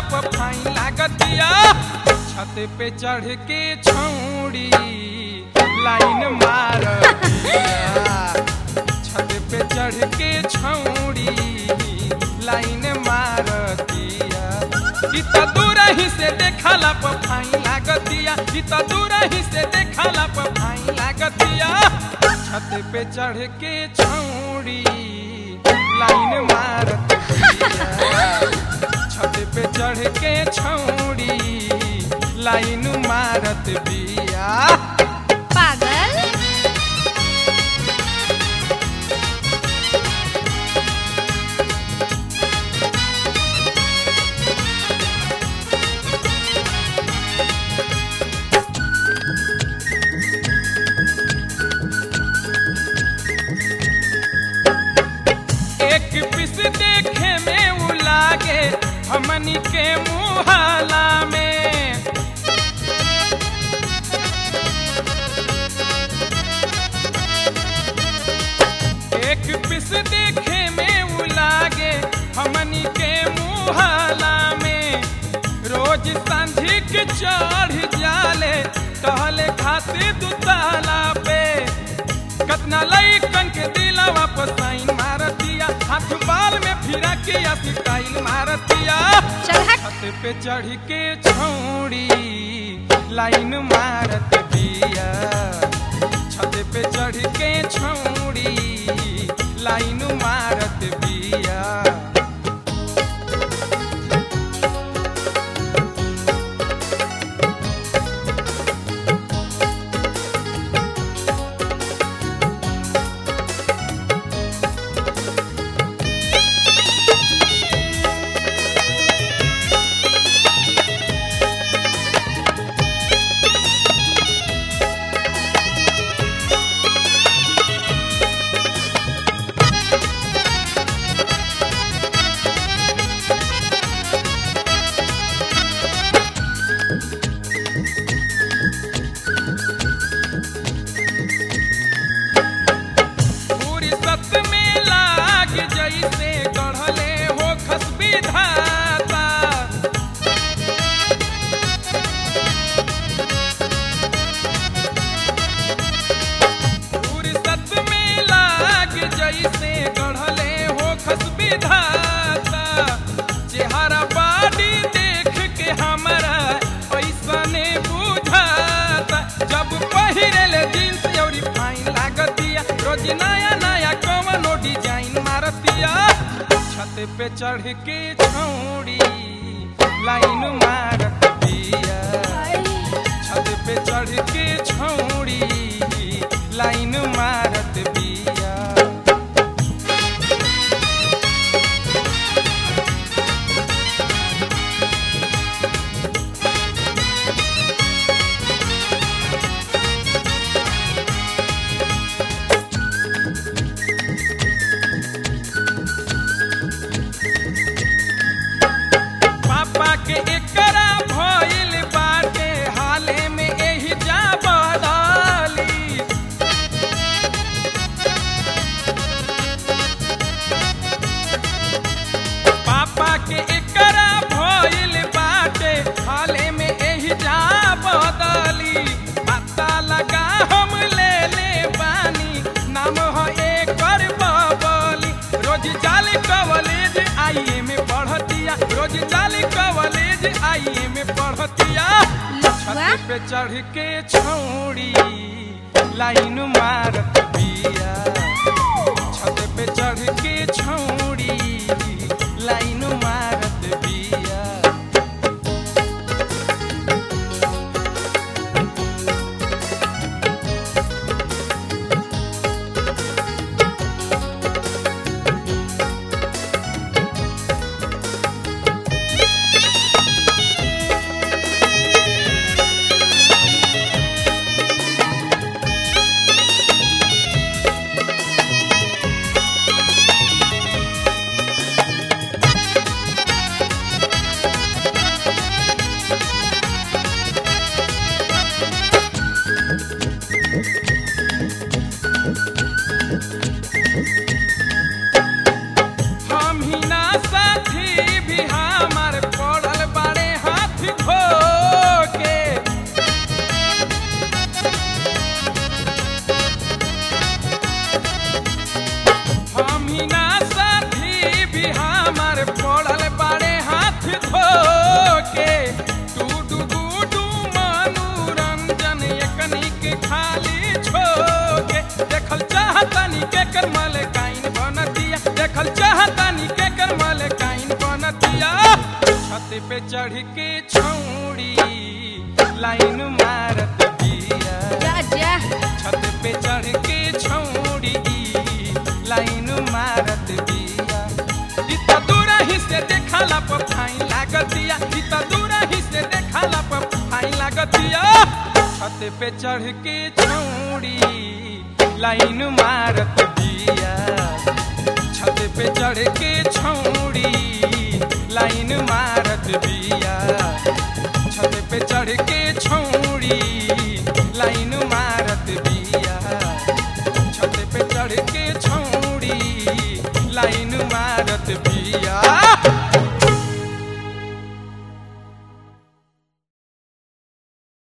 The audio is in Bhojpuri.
पर फाइन लागतिया छत पे चढ़ के छौड़ी लाइन मार छत पे चढ़ के छौड़ी लाइन मारतिया इ त दूर ही से देखला पर फाइन लागतिया इ त दूर ही से देखला पर फाइन लागतिया छत पे चढ़ के छौड़ी लाइन मारतिया छत पे चढ़ के छौड़ी लाइन मारत बिया पागल एक पिस देखे में उ लागे हमनी के मुहाला में एक पिस देखे में उ लागे हमनी के मुहाला में रोज सांझी के चढ़ जाले टहले खातिर दुताला पे कतना लइकन के दिलवा पर साइन मारतिया हाथ बाल में फिरा के या स्टाइल मारतिया चल हट छत पे चढ़ के छौड़ी लाइन मारत बिया छत पे चढ़ के छौड़ी लाइन मारत बिया पूरी सत में लाग जैसे गढ़ले हो खसबी धाता पूरी सत में लाग जैसे गढ़ले हो खसबी धाता चेहरा बाड़ी देख के हमरा ऐसने बुझाता जब पहिरेले जींस औरी फाइन लागतिया रोज नया नया कवनो डिजाइन मारतिया छत पे चढ़ के छौड़ी लाइन मारत बिया छत पे चढ़ के छौड़ी लाइन मारत बिया पापा के एकरा भइल बाटे हाले में एही जा बदली पापा के एकरा भइल बाटे हाले में एही जा बदली पता लगा हम ले ले बानी नाम ह एकर बबली रोज जाली कॉलेज आईए में पढ़तिया रोज जाली कॉलेज आईए में पढ़तिया लफुआ छत पे चढ़ के छौड़ी लाइन मारत बिया छत पे चढ़ के छौड़ी लाइन मारत बिया देखल चाहतानी के कर मलकाइन बनतिया छत पे चढ़ के छौड़ी लाइन मारत बिया जा जा छत पे चढ़ के छौड़ी लाइन मारत बिया इ त दूर ही से देखला पर फाइन लागतिया इ त दूर ही से देखला पर फाइन लागतिया छत पे चढ़ के छौड़ी लाइन मारत बिया छत पे चढ़ के छौड़ी लाइन मारत बिया छत पे चढ़ के छौड़ी लाइन मारत बिया छत पे चढ़ के छौड़ी लाइन मारत बिया